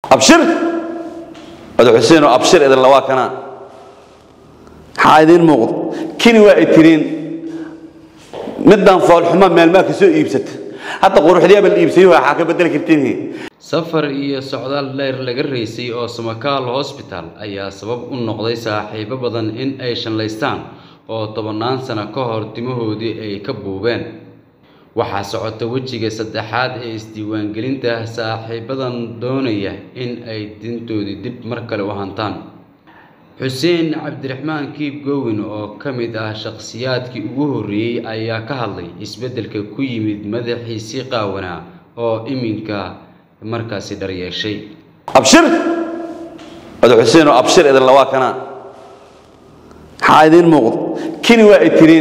abshir oda xuseen oo abshir idin lawaa kanaa maxaa idiin muuqdo kini waa ay tiriin midaan foolxuma meelmaa ka soo iibsata hadda quruxdiyaaba la iibsayo waxaa ka bedeli kartiin safar iyo socdaal dheer laga raysay oo samakaal hosbital ayaa sabab u noqday saaxiibo badan in ay shanlaystaan oo tobannaan sano ka hor timahoodii ay ka buubeen waxaa socota wejiga saddexaad ee isdiiwaangelinta saaxiibadan doonaya in ay dintoodii dib mar kale u hantaan xuseen cabdiraxmaan kiib gowin oo ka mid ah shakhsiyaadkii ugu horreeyey ayaa ka hadlay isbeddelka ku yimid madaxiisii qaawanaa oo iminka markaasi dharyeeshay abshir oda xuseen oo abshir idin lawaa kanaa maxaa idiin muuqdo kini waa ay tiriin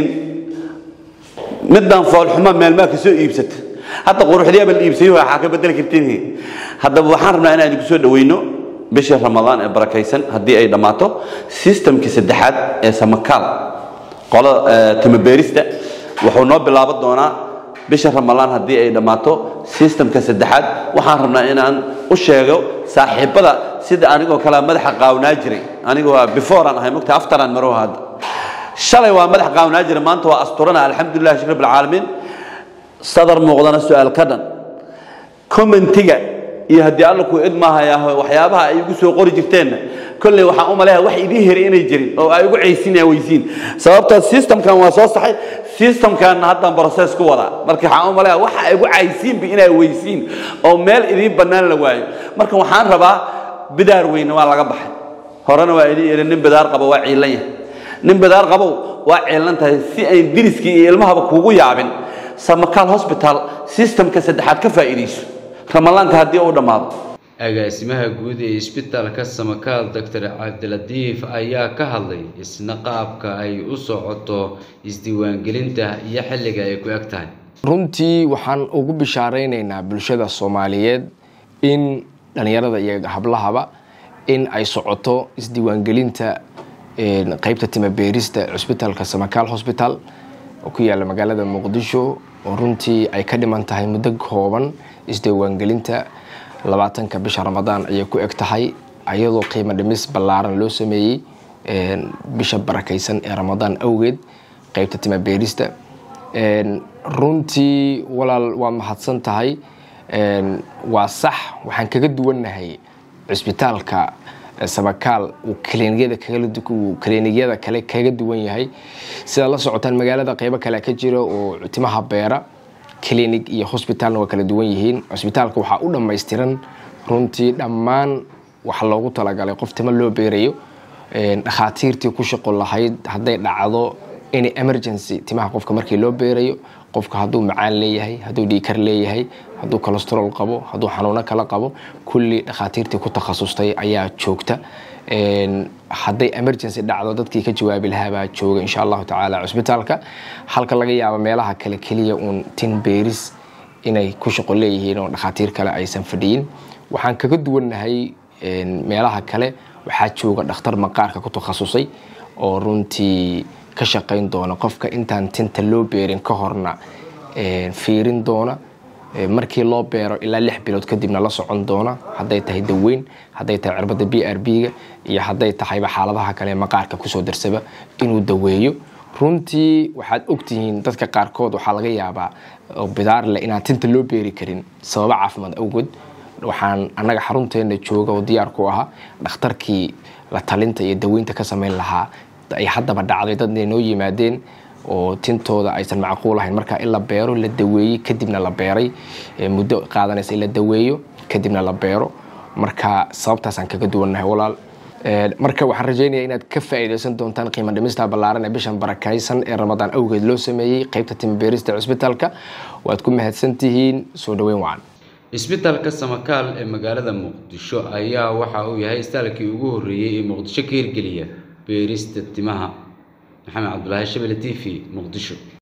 midaan foolxuma meelmaa ka soo iibsata hadda quruxdiyaaba la iibsayo waxaa ka bedeli kartiin haddaba waxaan rabnaa inaan idinku soo dhaweyno bishii ramadaan ee barakaysan haddii ay dhammaato sistamkii saddexaad ee samakaal qolada timabeerista wuxuu noo bilaaban doonaa bisha ramadaan haddii ay dhammaato sistamka saddexaad waxaan rabnaa inaan u sheego saaxiibada sida anigoo kale madaxa qaawnaa jiray aniga waa beforean ahay mugta aftaraan marow hadda shalay waa madax qaawnaa jiray maanta waa asturana alxamdulilah shukr bilcaalamiin sadar muuqdana su-aal ka dhan commentiga iyo haddii alla ku idmaahayaa waxyaabaha ay igu soo qori jirteenna kolley waxaan u maleeyaa wax idiin heri inay jirin oo ay ugu caysinaya weysiin sababta systemkan waa soo saxay systemkan haddaan process ku wadaa marka waxaan u maleeyaa waxa ay ugu caysiinba inay weysiin oo meel idiin bannaan la waayo marka waxaan rabaa bidaar weyne waa laga baxay horena waa idiin iri nin bidaar qabo waa ciilan yahay nin bidaar qabow waa ciilan tahay si ayn diriskii iyo ilmahaba kuugu yaabin samakaal hosbital systemka saddexaad ka faa'iidayso ramadaanka haddii uu dhammaado agaasimaha guud ee isbitaalka samakaal doctor cabdilatiif ayaa ka hadlay isna qaabka ay u socoto isdiiwaangelinta iyo xilliga ay ku eg tahay runtii waxaan ugu bishaaraynaynaa bulshada soomaaliyeed in dhallinyarada iyo hablahaba in ay socoto isdiiwaangelinta qeybta timabeerista cusbitaalka samakaal hosbital oo ku yaala magaalada muqdisho oo runtii ay ka dhiman tahay muddo kooban isdiiwaangelinta labaatanka bisha ramadaan ayay ku eg tahay ayadoo qiimo dhimis ballaaran loo sameeyey bisha barakaysan ee ramadaan awgeed qeybta timabeerista runtii walaal waa mahadsan tahay waa sax waxaan kaga duwannahay cusbitaalka samakaal uu kaliinyada kale kaga duwan yahay sidaad la socotaan magaalada qeybo kale ka jira oo timaha beera clinic iyo hosbitalna waa kala duwan yihiin cusbitaalka waxaa u dhammaystiran runtii dhammaan waxa loogu talagalay qof timo loo beerayo dhakhaatiirtii ku shaqo lahayd hadday dhacdo any emergency timaha qofka markii loo beerayo qofka hadduu macaan leeyahay hadduu dhiikar leeyahay hadduu colestarol qabo hadduu xanuuno kala qabo kulli dhakhaatiirtii ku takhasustay ayaa joogta hadday emergency dhacdo dadkii ka jawaabi lahaabaa jooga insha allahu tacaala cusbitaalka halka laga yaabo meelaha kale keliya uun tin beeris inay ku shaqo leeyihiin oo dhakhaatiir kale aysan fadhiyin waxaan kaga duwannahay meelaha kale waxaa jooga dhakhtar maqaarka ku takhasusay oo runtii ka shaqayn doona qofka intaan tinta loo beerin ka horna fiirin doona markii loo beero ilaa lix bilood kadibna la socon doona hadday tahay daweyn hadday tahay cirbada b r b-ga iyo hadday tahayba xaaladaha kale maqaarka kusoo darsaba inuu daweeyo runtii waxaad ogtihiin dadka qaarkood waxaa laga yaabaa oo bidaar leh inaan tinta loo beeri karin sababo caafimaad awgood waxaan annaga xarunteena jooga oo diyaar ku ahaa dhakhtarkii la talinta iyo daweynta ka samayn lahaa ay haddaba dhacday dadna noo yimaadeen oo tintooda aysan macquul ahayn marka in la beero la daweeyey kadibna la beeray muddo qaadanaysa in la daweeyo kadibna la beero marka sababtaasaan kaga duwannahay walaal marka waxaan rajeynaya inaad ka faa'iidaysan doontaan qiimo dhimista ballaaran ee bishan barakaysan ee ramadaan awgeed loo sameeyey qeybta timabeerista cusbitaalka waad ku mahadsantihiin soo dhaweyn wacan isbitaalka samakaal ee magaalada muqdisho ayaa waxa uu yahay isbitaalkii ugu horreeyey ee muqdisho ka hirgeliya beerista timaha maxamed cabdulaahi shabele t v muqdisho